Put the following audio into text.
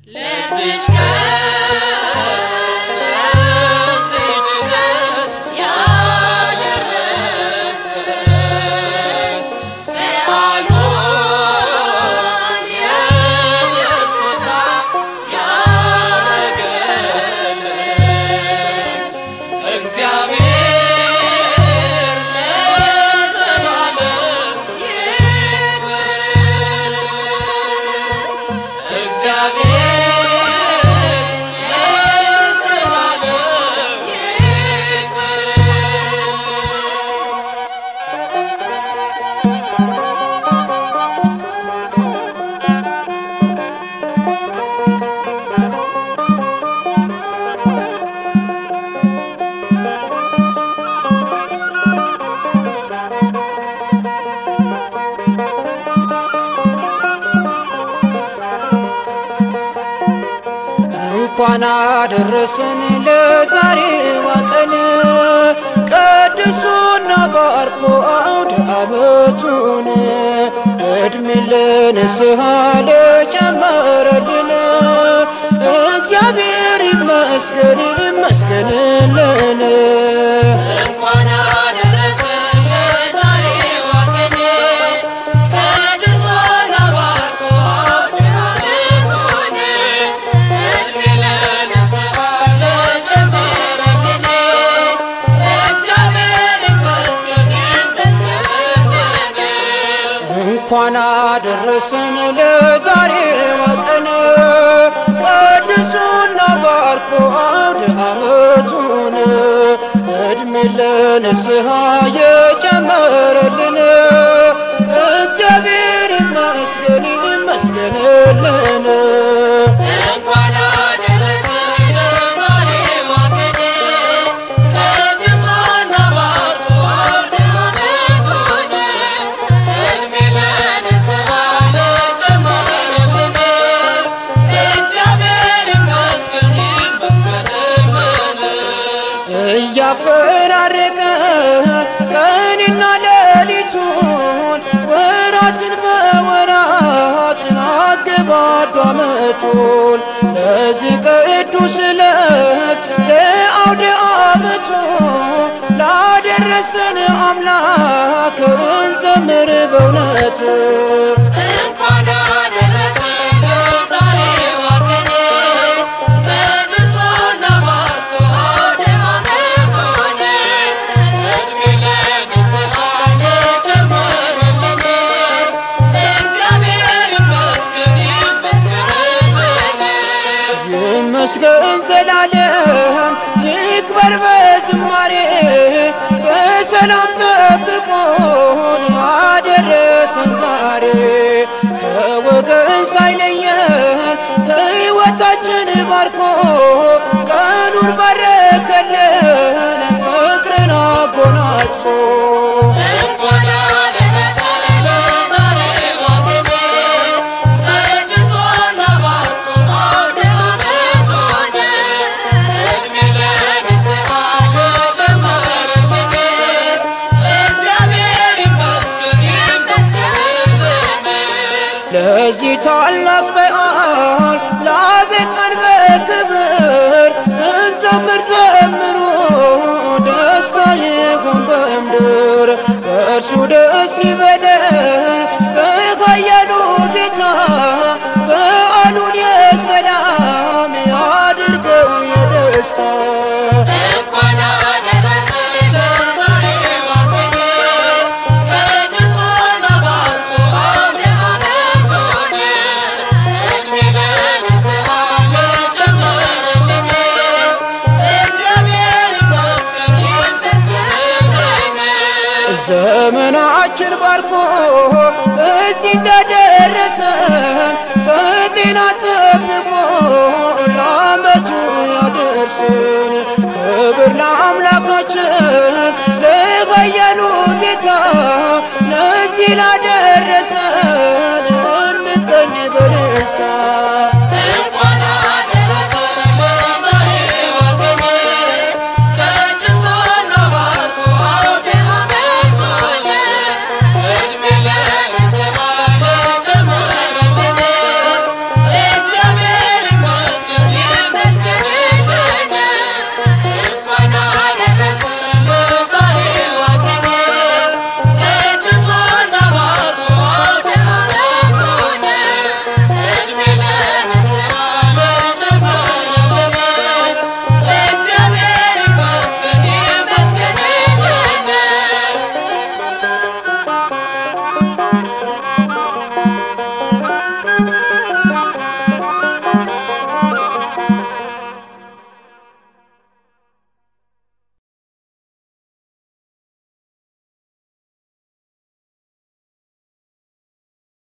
ለዚች ቀን ለዚች ዕለት ያደረሰን በዓሉን የደስታ ያደረገልን እግዚአብሔር ለዘላለም ይክበር። እግዚአብሔር ለዘላለም ይክበር። እንኳን አደረሰን ለዛሬዋ ቀን ቀድሶና ባርኮ አውደ ዓመቱን እድሜ ለንስሐ ለጨመረልን እግዚአብሔር ይመስገን ይመስገንልን። እንኳን አደረሰን ለዛሬዋ ቀን ቀድሶና ባርኮ አውደ ዓመቱን እድሜ ለንስሐ ለጨመረልን እግዚአብሔር ይመስገን ይመስገንልን። እንኳን አደረሰን ለዛሬዋ ቀን ቀድሶና ባርኮ አውደ ዓመቱን እድሜ ለንስሐ የጨመረልን እግዚአብሔር ይመስገን ይመስገንልን። እንኳን አደረሰን ለዛሬዋ ቀን ቀድሶና ባርኮ አውደ ዓመቱን እድሜ ለንስሐ ለጨመረልን እግዚአብሔር ይመስገን ይመስገንልን። እያፈራረቀ ቀንና ሌሊቱን ወራትን በወራትን አገባዱ ዓመቱን ለዚህ ቅዱስ ዕለት ለአውደ ዓመቱ ላደረሰን አምላክ እንዘምር በእውነት እንኳን አደረሰን ለዛሬዋ ቀን ቀድሶና ባርኮ አውደ ዓመቱን እድሜ ለንስሐ ለጨመረልን እግዚአብሔር ይመስገን ይመስገንልን። ይመስገን ዘላለም ይክበር በዝማሬ በሰላም ጠብቆን ያደረሰን ዛሬ ከወገን ሳይለየን ሕይወታችን ባርኮ ቀኑን ባረከልን ፍቅርን አጎናጽፎ እንኳን አደረሰን ለዛሬዋ ቀን ቀድሶና ባርኮ አውደ ዓመቱን እድሜ ለንስሐ ለጨመረልን እግዚአብሔር ይመስገን ይመስገንልን። ለዚህ ታላቅ በዓል ላበቃን በክብር እንዘምር ዘምሩ ደስታ ይሁን በምድር በእርሱ ደስ ይበለን በኃያሉ ጌታ በዓሉን የሰላም ያድርገው የደስታ እንኳን አደረሰን ለዛሬዋ ቀን ቀድሶና ባርኮ አውደ ዓመቱን እድሜ ለንስሐ ለጨመረልን እግዚአብሔር ይመስገን ይመስገንልን። ዘመናችን ባርኮ እዚህ እንደደረሰን በጤና ጠብቆ ለዓመቱ ያደርስን። ክብር ለአምላካችን ለኃያሉ ጌታ ለዚህ ላደ